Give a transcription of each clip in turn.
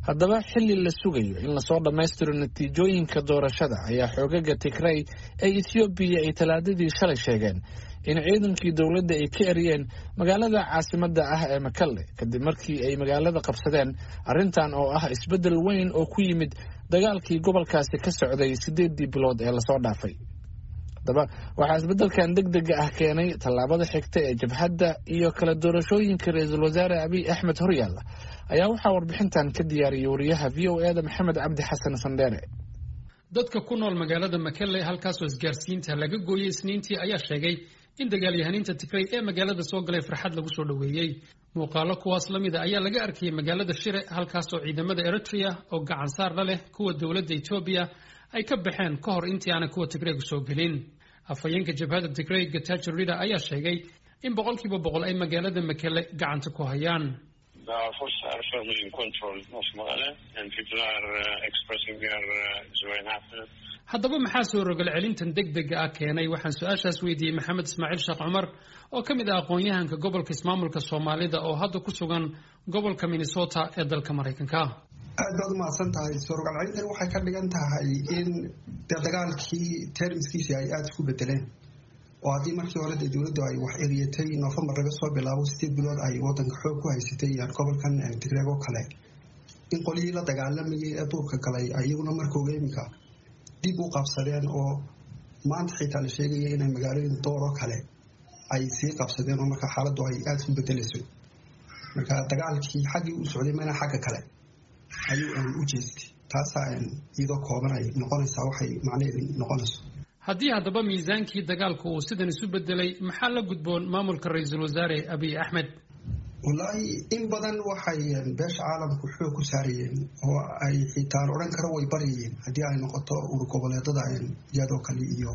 haddaba xilli la sugayo in lasoo dhammaystiro natiijooyinka doorashada ayaa xoogaga tigray ee ethoobiya ay talaadadii shalay sheegeen in ciidankii dowladda ay ka eriyeen magaalada caasimadda ah ee makalle kadib markii ay magaalada qabsadeen arrintan oo ah isbeddel weyn oo ku yimid dagaalkii gobolkaasi ka socday siddeeddii bilood ee lasoo dhaafay haddaba waxaa isbeddelkan deg dega ah keenay tallaabada xigta ee jabhadda iyo kala doorashooyinka ra-iisul wasaare abiy axmed horyaalla ayaa waxaa warbixintan ka diyaariyay wariyaha v o e da maxamed cabdi xasan sandheere dadka ku nool magaalada makelle halkaasoo isgaarsiinta laga gooyey isniintii ayaa sheegay in dagaalyahaniinta tigray ee magaalada soo galay farxad lagu soo dhoweeyey muuqaalo kuwaas la mida ayaa laga arkayay magaalada shire halkaasoo ciidamada eritrea oo gacan saar la leh kuwa dowladda etoobiya ay ka baxeen ka hor intii aanay kuwa tigraygu soo gelin afhayeenka jabhadda tigray gatajo rida ayaa sheegay in boqolkiiba boqol ay magaalada makele gacanta ku hayaan haddaba maxaa soo rogal celintan deg dega ah keenay waxaan su-aashaas weydiiyey maxamed ismaaciil sheekh cumar oo ka mid ah aqoon-yahanka gobolka ismaamulka soomaalida oo hadda ku sugan gobolka minnesota ee dalka maraykanka aad baad umahadsan tahay soo rogal celintan waxay ka dhigan tahay in dee dagaalkii termiskiisii ay aada isku bedeleen oo haddii markii hore dee dowladdu ay wax eriyatay noofembar laga soo bilaabo sideed bilood ay wadanka xoog ku haysatay gobolkan tigreeg oo kale in qolyihii la dagaalamayay ee duurka galay iyaguna markooga iminka dib u qabsadeen oo maanta xitaa la sheegaya inay magaalooyin dooroo kale ay sii qabsadeen oo marka xaaladdu ay aada isku bedelayso marka dagaalkii xaggii u socday mana xagga kale ayuu u jeestay taasaa iyadoo kooban ay noqonaysaa waxay macnaheedu noqonayso haddii haddaba miisaankii dagaalku uu sidan isu bedelay maxaa la gudboon maamulka ra-iisul wasaare abiy axmed wallaahi in badan waxay beesha caalamku xoog ku saarayeen oo ay xitaan odhan karo way baryayeen haddii ay noqoto ur goboleedada iyadoo kale iyo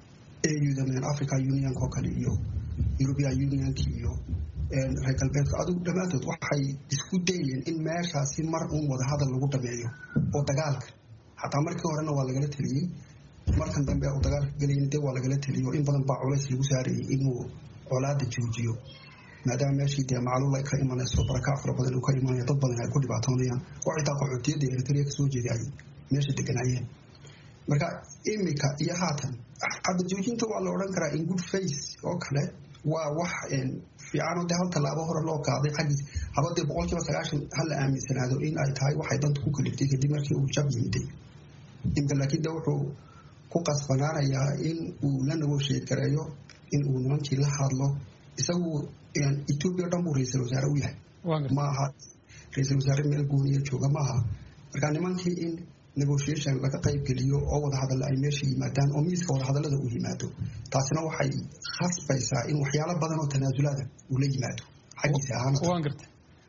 auda africa unionk oo kale iyo european unionk iyo reer galbeedka adugu dhammaantood waxay isku dayeen in meeshaasi mar uun wadahadal lagu dhameeyo oo dagaalka xataa markii horena waa lagala teliyey markan dambe uu dagaalka gelayn de waa lagala teliyo in badan baa culays lagu saarayay inuu colaada joojiyo maadaama meeshii dee macluul ka imanayso barakaa fara badan uu ka imanayo dad badan ay ku dhibaatoonayaan oo xitaa qaxootiyadda eritrea kasoo jeeday ay meesha deganaayeen marka imika iyo haatan hadda joojinta waa la odhan karaa in good face oo kale waa wax fiicanoo dee hal tallaabo hore loo qaaday xaggiis haba dee boqolkiiba sagaashan hala aaminsanaado in ay tahay waxay danta ku kaliftay kadib markii uu jab yimiday imka laakiin de wuxuu ku qasbanaanayaa in uu la nagosheed gareeyo in uu nimankii la hadlo isagu etoobiya o dhan buu ra-iisul wasaare u yahay maaha ra-iisul wasaare meel gooniya jooga maaha marka nimankii in negotiation laga qayb geliyo oo wadahadalla ay meesha yimaadaan oo miiska wadahadallada uu yimaado taasina waxay khasbaysaa in waxyaalo badan oo tanaasulaada uu la yimaado xaggiisa ahaan waan garta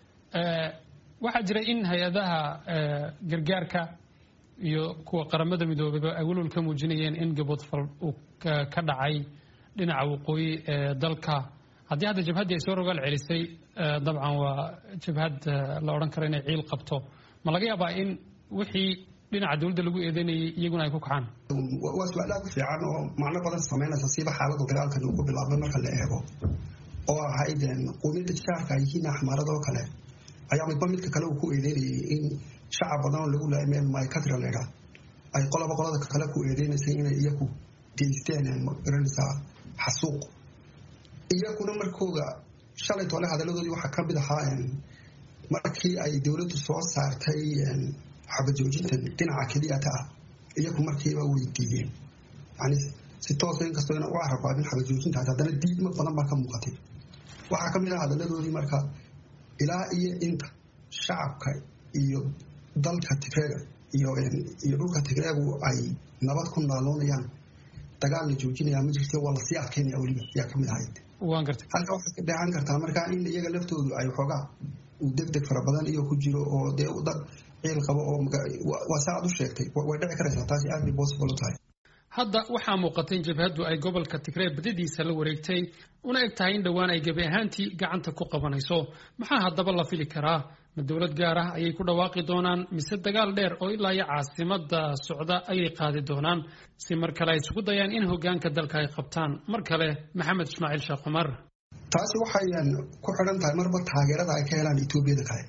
waxaa jira in hay-adaha gargaarka iyo kuwa qaramada midoobeyba ay welwal ka muujinayeen in gaboodfal uu ka dhacay dhinaca waqooyi ee dalka haddii hadda jabhaddii ay soo rogaal celisay dabcan waa jabhad la odhan karo inay ciil qabto ma laga yaabaa in wixii dhinaca dowladda lagu eedeynayay iyaguna ay ku kacaan waa su-aal aad u fiican oo macno badan samaynaysa siiba xaaladda dagaalkan uu ku bilaabmay marka la eego oo ahayd quumiyadda jaarka ay yihiin axmaarada oo kale ayaa midba midka kale uu ku eedeynayay in shacab badan oo lagu laayay meel mycatra leedha ay qolaba qolada kale ku eedeynaysay inay iyaku geysteen magaranaysaa xasuuq iyaguna markooda shalay tole hadaladoodii waxaa ka mid ahaa markii ay dowladdu soo saartay xabajoojinta dhinaca keliyata ah iyagu markiiba weydiiyeen yani si toosa inkastoo ina u carabaabin xabajoojintaas haddana diidma badan baa ka muuqatay waxaa ka mid ah hadaladoodii marka ilaa iyo inta shacabka iyo dalka tigreega iyo iyo dhulka tigreegu ay nabad ku naaloonayaan dagaal la joojinaya ma jirte waa lasii adkeynaya weliba ayaa kamid ahayd halka waxaad ka dheehan kartaa markaa in iyaga laftoodu ay xoogaa uu deg deg fara badan iyo ku jiro oo dee dad ciil qabo oo waa saa aad u sheegtay way dhici karaysaa taasi aad bay possible u tahay hadda waxaa muuqatay in jabhaddu ay gobolka tigree badadiisa la wareegtay una eg tahay in dhowaan ay gebi ahaantii gacanta ku qabanayso maxaa haddaba la fili karaa ma dowlad gaar ah ayay ku dhawaaqi doonaan mise dagaal dheer oo ilaa iyo caasimada socda ayay qaadi doonaan si mar kale ay isugu dayaan in hogaanka dalka ay qabtaan mar kale maxamed ismaaciil sheekh cumar taasi waxay ku xidhan tahay marba taageerada ay ka helaan etoobiyada kale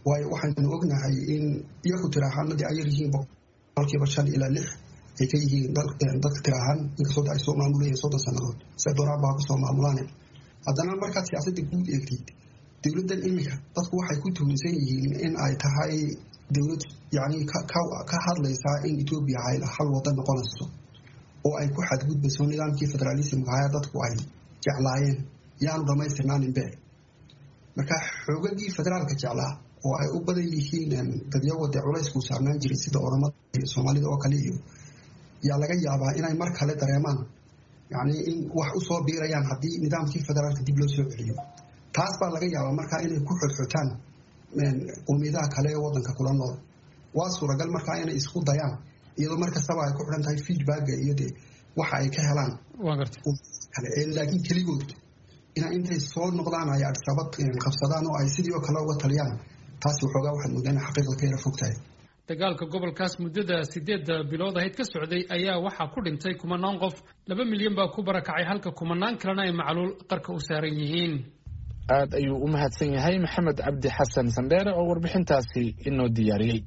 waayo waxaynu ognahay in iyaku tiraahaanadii ay yaryihiin boqolkiiba shan ilaa lix ay ka yihiin dadka tiraahaan inkastoo ay soo maamulayeen soddon sannadood se dooraan baa kusoo maamulaane haddana markaad siyaasadda guud eegtid dowladdan iminka dadku waxay ku tuhunsan yihiin in ay tahay dowlad yacni ka hadlaysaa in etoobiya ay hal waddan noqonayso oo ay ku xadgudbayso nidaamkii federaalismka haya dadku ay jeclaayeen yaanu dhammaystirnaaninbe marka xoogagii federaalka jeclaa oo ay u badan yihiin dadyawade culaysku saarnaan jiray sida oramada iyo soomaalida oo kale iyo yaa laga yaabaa inay mar kale dareemaan yacni in wax usoo biirayaan haddii nidaamkii federaalka dib loo soo celiyo taas baa laga yaabaa markaa inay ku xodxotaan qowmiyadaha kale ee wadanka kula nool waa suuragal markaa inay isku dayaan iyadoo mar kastaba ay ku xidhan tahay feedbacka iyo de waxa ay ka helaan kale laakiin keligood ina intay soo noqdaan ay adisabad qabsadaan oo ay sidii oo kale uga taliyaan taasi waxoogaa waxaad moodaa ina xaqiiqda ka yara fog tahay dagaalka gobolkaas muddada sideedda bilood ahayd ka socday ayaa waxaa ku dhintay kumanaan qof laba milyan baa ku barakacay halka kumanaan kalena ay macluul qarka u saaran yihiin aad ayuu u mahadsan yahay maxamed cabdi xasan sandheere oo warbixintaasi inoo diyaariyey